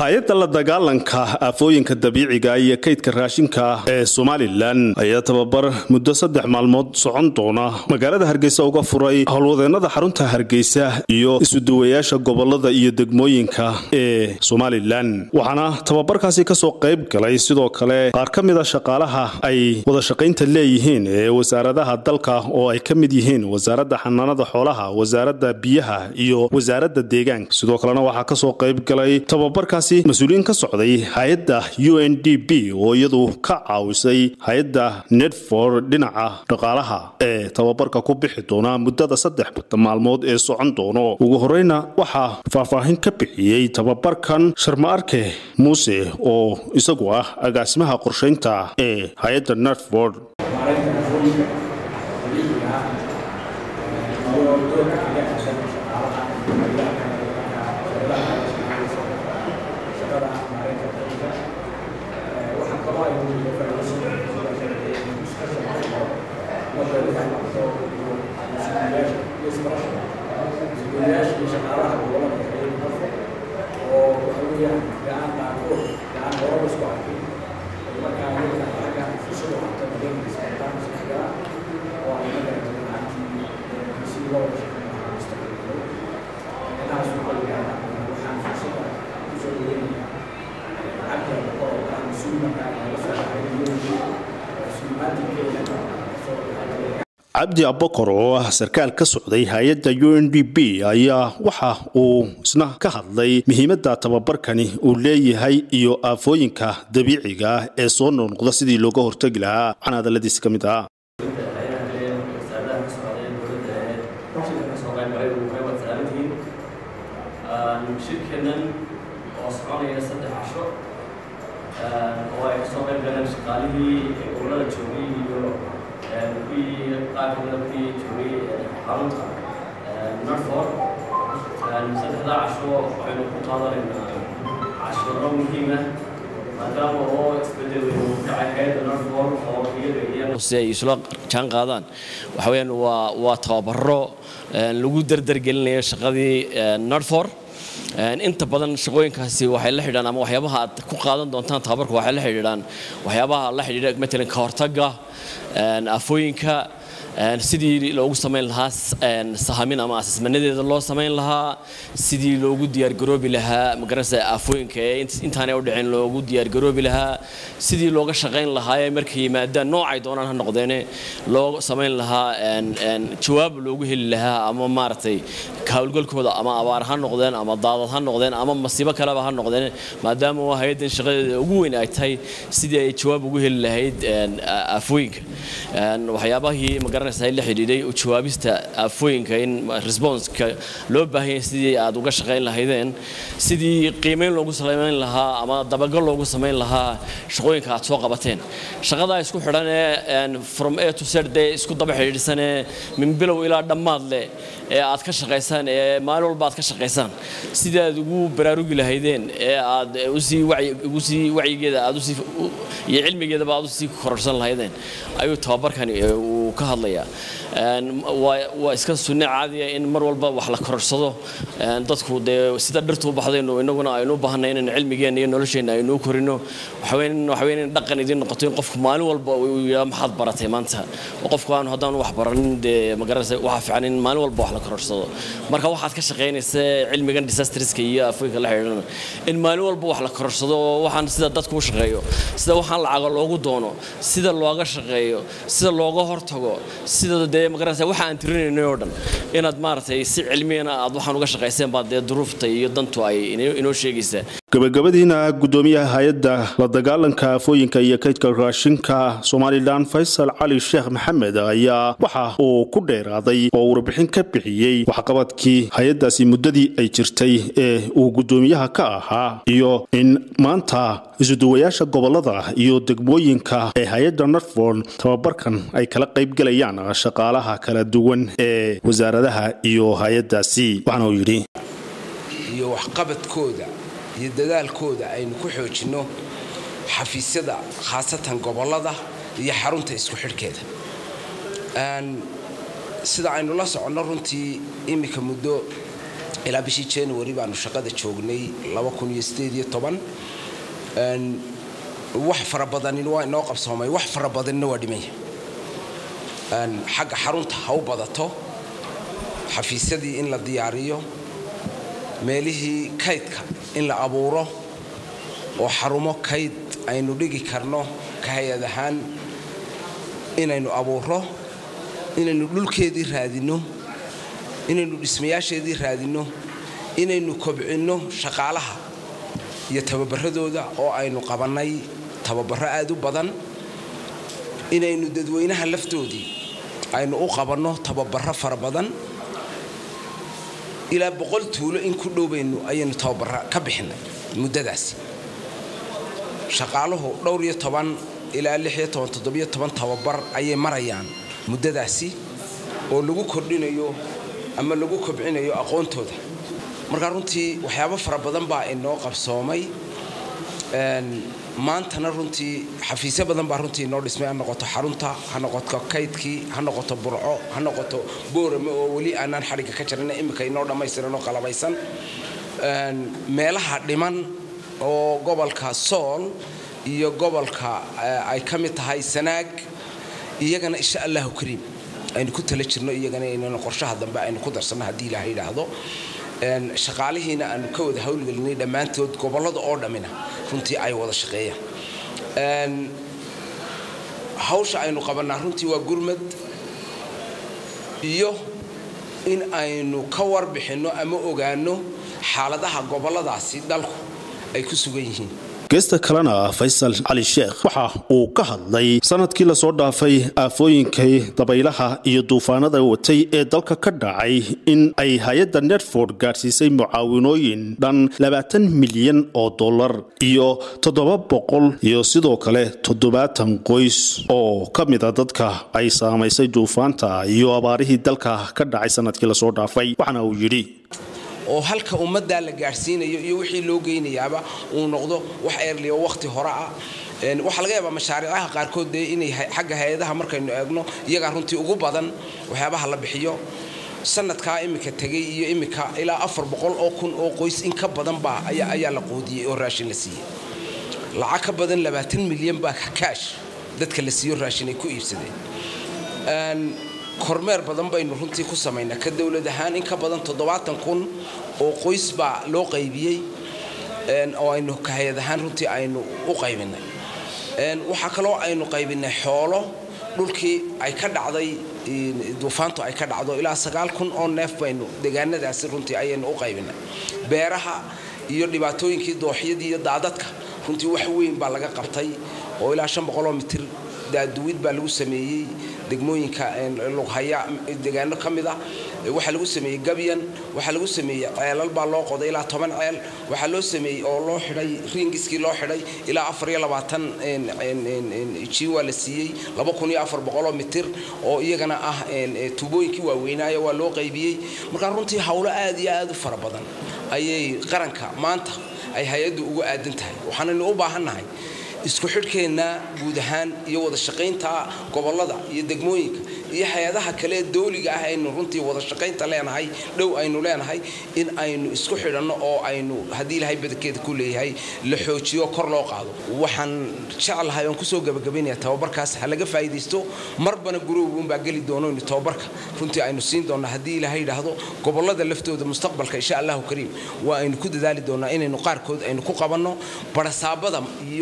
hay-adda la dagaalanka aafooyinka dabiiciga iyo kaydka raashinka ee somalilan ayaa tababar muddo saddex maalmood socon doona magaalada hargeysa uga furay howlwadeennada xarunta hargeysa iyo isuduwayaasha gobolada iyo degmooyinka ee somalilan waxaana tababarkaasi kasoo qayb galay sidoo kale qaar ka mida shaqaalaha ay wadashaqaynta leeyihiin ee wasaaradaha dalka oo ay ka mid yihiin wasaaradda xanaanada xoolaha wasaaradda biyaha iyo wasaaradda deegaanka sidoo kalena waxaa kasoo qayb galay tababarkaasi mas-uuliyiin ka socday hay-adda u n d b oo iyadu ka caawisay hay-adda nedford dhinaca dhaqaalaha ee tababarka ku bixi doona muddada saddex maalmood ee socon doono ugu horeyna waxaa faahfaahin ka bixiyey tababarkan sharma arke muuse oo isagu ah agaasimaha qorshaynta ee hay-adda nedford cabdi abokor oo ah sarkaal ka socday hay-adda u n d b ayaa waxa uu isna ka hadlay muhiimadda tababarkani uu leeyahay iyo aafooyinka dabiiciga ah ee soo noqnoqda sidii looga hortegi lahaa waxaana hadaladiisi ka mid ah shirkeennan oo soconaya saddex casho oo ay kasoo qayb galeen shaqaalihii gobolada joogay iyo kuwii qaar kamida kuwii joogay xarunta norford saddexdaa casho waxaynu ku qaadanaynaa cashiro muhiima maadaama oo isbedel weyn uu kacay hay-adda norford oo iyada iyo si ay isla jaan qaadaan waxa weeyaan waa waa tababaro lagu dardargelinayo shaqadii norford inta badan shaqooyinkaasi waxay la xidhiidhaan ama waxyaabaha aad ku qaadan doontaan tababarka waxay la xidhiidhaan waxyaabaha la xidhiidha matalan ka hortagga afooyinka sidii loogu samayn lahaa sahamin ama asasmanadeeda loo samayn lahaa sidii loogu diyaargaroobi lahaa magaranaysa aafooyinka ee intaanay u dhicin loogu diyaargaroobi lahaa sidii looga shaqayn lahaa ee markay yimaadaan noocay doonaan ha noqdeene loo samayn lahaa jawaab loogu heli lahaa ama maaragtay hawlgalkooda ama abaar ha noqdeen ama daadad ha noqdeen ama masiibo kaleba ha noqdeen maadaama hay-addan shaqadeeda ugu weyn ay tahay sidii ay jawaab ugu heli lahayd aafooyinka waxyaabahii magaranaysa la xidhiidhay jawaabista aafooyinka in responseka loo baahanya sidii aad uga shaqayn lahaydeen sidii qiimeyn loogu samayn lahaa ama dabagal loogu samayn lahaa shaqooyinka aad soo qabateen shaqadaa isku xidhan ee from a to z dee isku daba xidhiidhsanee min bilow ilaa dhammaad leh ee aad ka shaqaysaan ee maalin walba aad ka shaqaysaan sidii aad ugu baraarugi lahaydeen ee aad usii ugu sii wacyigeeda aad usii iyo cilmigeedaba aad usii kororsan lahaydeen ayuu tababarkani uu ka hadlayaa waa iska sunne caadiya in mar walba wax la kororsado dadku dee sida dhirtu u baxdaynu inaguna aynu u baahanay inaynu cilmigeenna iyo nolosheenna aynu u korino waxaweyn in dhaqan idiin noqoto in qofku maalin walba uu yidhaa maxaad baratay maanta qofku aanu haddaan wax baranin dee magaranaysa waxaa fiican in maalin walba wax la kororsado marka waxaad ka shaqaynaysa cilmigan disasterska iyo afooyinka la xidhiidhana in maalin walba wax la kororsado oo waxaan sida dadku u shaqeeyo sida waxaan lacaga loogu doono sida looga shaqeeyo sida looga hortago sida dee magaranaysa waxa aan tirinaynay oo dhan inaad maaragtay si cilmiyana aad waxaan uga shaqayseen baa dee duruufta iyo dantu ay inoo sheegaysaa gabagabadiina gudoomiyaha hay-adda la dagaalanka aafooyinka iyo kaydka raashinka somalilan faysal cali sheekh maxamed ayaa waxa uu ku dheeraaday oo warbixin ka bixiyey waxqabadkii hay-addaasi muddadii ay jirtay ee uu gudoomiyaha ka ahaa iyo in maanta isuduwayaasha gobolada iyo degmooyinka ee hay-adda norford tababarkan ay kala qaybgalayaan shaqaalaha kala duwan ee wasaaradaha iyo hay-addaasi waxaana uu yidhi iyo waxqabadkooda iyo dadaalkooda aynu ku xoojinno xafiisyada khaasatan gobollada iyo xarunta isku xidhkeeda sida aynu la soconno runtii iminka muddo ilaa bishii january baanu shaqada joognay wax fara badanin waa inoo qabsoomay wax fara badanina waa dhimanya xagga xarunta ha u badato xafiisyadii in la diyaariyo meelihii kaydka in la abuuro oo xarumo kayd aynu dhigi karno ka hay-ad ahaan inaynu abuuro inaynu dhulkeedii raadinno inaynu dhismayaasheedii raadinno inaynu kobcinno shaqaalaha iyo tababaradooda oo aynu qabannay tababaro aad u badan inaynu dadweynaha laftoodii aynu u qabanno tababaro fara badan ilaa boqol tuulo in ku dhowbaynu ayaynu tababaro ka bixinay muddadaasi shaqaaluhu dhowr iyo toban ilaa lix iyo toban toddobiyo toban tababar ayay marayaan muddadaasi oo lagu kordhinayo ama lagu kobcinayo aqoontooda markaa runtii waxyaabo fara badan baa inoo qabsoomay maantana runtii xafiisyo badan baa runtii inoo dhismay ha noqoto xarunta ha noqoto kaydkii ha noqoto burco ha noqoto boorame oo weli aanaan xadhigga ka jarina imika inoo dhammaystiran oo qalabaysan meelaha dhiman oo gobolka sool iyo gobolka ay ka mid tahay sanaag iyagana insha allahu kariim aynu ku tala jirno iyagana inaynu qorshaha dambe aynu ku darsanno haddii ilaha yidhaahdo shaqaalihiina aanu ka wada hawlgelinay dhammaantood gobollada oo dhammina runtii ay wada shaqeeyaan hawsha aynu qabannaa runtii waa gurmad iyo in aynu ka warbixinno ama ogaanno xaaladaha gobolladaasi dalku ay ku sugan yihiin geesta kalena faysal cali sheekh waxa uu ka hadlay sanadkii lasoo dhaafay aafooyinkay dabaylaha iyo duufaanada watay ee dalka ka dhacay in ay hay-adda netford gaadhsiisay mucaawinooyin dhan labaatan milyan oo dollar iyo toddoba boqol iyo sidoo kale toddobaatan qoys oo ka mida dadka ay saamaysay duufaanta iyo abaarihii dalka ka dhacay sanadkii lasoo dhaafay waxaana uu yidhi oo halka ummaddaa la gaadhsiinayo iyo wixii loo geynayaaba uu noqdo wax eerliyo wakhti hore ah waxaa laga yaabaa mashaariicaha qaarkood dee inay xagga hay-adaha markaynu eegno iyagaa runtii ugu badan waxyaabaha la bixiyo sanadkaa imika tegay iyo imika ilaa afar boqol oo kun oo qoys in ka badan baa ayaa la qoodiyey oo raashin la siiyey lacag ka badan labaatan milyan baa kaash dadka la siiyo raashin ay ku iibsadeen kormeer badan baynu runtii ku samaynaa ka dowlad ahaan in ka badan toddobaatan kun oo qoys baa loo qaybiyey oo aynu kahayad ahaan runtii aynu u qaybinay waxaa kaloo aynu qaybinay xoolo dhulkii ay ka dhacday duufaantu ay ka dhacdo ilaa sagaal kun oo neef baynu deegaanadaasi runtii ayaynu u qaybinay beeraha iyo dhibaatooyinkii dooxyadii iyo daadadka runtii wax weyn baa laga qabtay oo ilaa shan boqoloo mitir daaduwid baa lagu sameeyey degmooyinka lughaya deegaano ka mid ah waxaa lagu sameeyey gabyan waxaa lagu sameeyey ceelal baa loo qoday ilaa toban ceel waxaa loo sameeyey oo loo xidhay ringiskii loo xidhay ilaa afar iyo labaatan jiwa la siiyey laba kun iyo afar boqoloo mitir oo iyagana ah tuubooyinkii waaweynaayo waa loo qaybiyey markaa runtii howlo aad iyo aad u fara badan ayay qaranka maanta ay hay-addu ugu aadan tahay waxaanaynu u baahannahay isku xidhkeenna guud ahaan iyo wada shaqaynta gobollada iyo degmooyinka iyo hay-adaha kale ee dawliga ah aynu runtii wada shaqaynta leenahay dhow aynu leenahay in aynu isku xidhanno oo aynu haddii ilahay badankeeda ku leeyahay la xoojiyo kor loo qaado waxaan jeclahay oon kusoo gabagabaynaya tababarkaas ha laga faa'iidaysto marbana gurowgunbaa geli doono inu tababarka runtii aynu siin doonna haddii ilahay yidhaahdo gobollada laftooda mustaqbalka insha allahu kariim waa aynu ku dadaali doonnaa inaynu qaarkood aynu ku qabanno barasaabada iyo